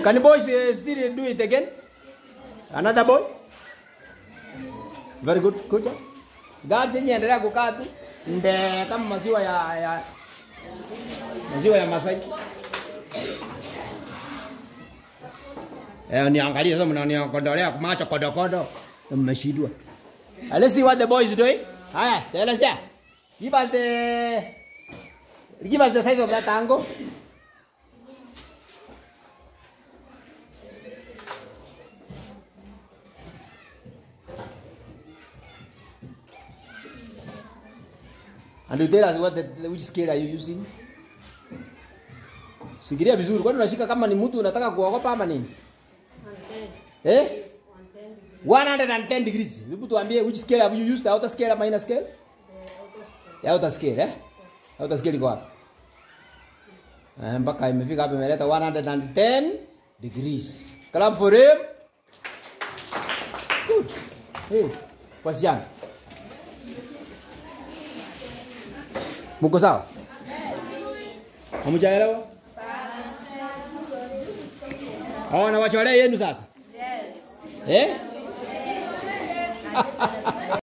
Can boys uh, still do it again? Another boy? Very good. Kucha. Girls yenye endelea kukaa tu. Nde kama maziwa ya, ya maziwa ya Masai. Eh, niangalie sasa mnaniondolea macho kodokodo. Mmeshindwa. Uh, Let's see what the boys doing. Haya, tell us yeah. Give us the give us the size of that tango. And you tell us what the, which scale are you using? Sikiria vizuri, kwani unashika kama ni mtu unataka kuogopa ama nini? Eh? 110 degrees. Hebu tuambie which scale have you used? The outer scale ama inner scale? The outer scale, eh? Outer scale iko wapi? Eh, mpaka imefika hapa imeleta 110 degrees. Clap for him. Good. Hey, wasichana. Muko sawa? Hamjaelewa? Hawa na wachole yenu sasa? Yes. Eh?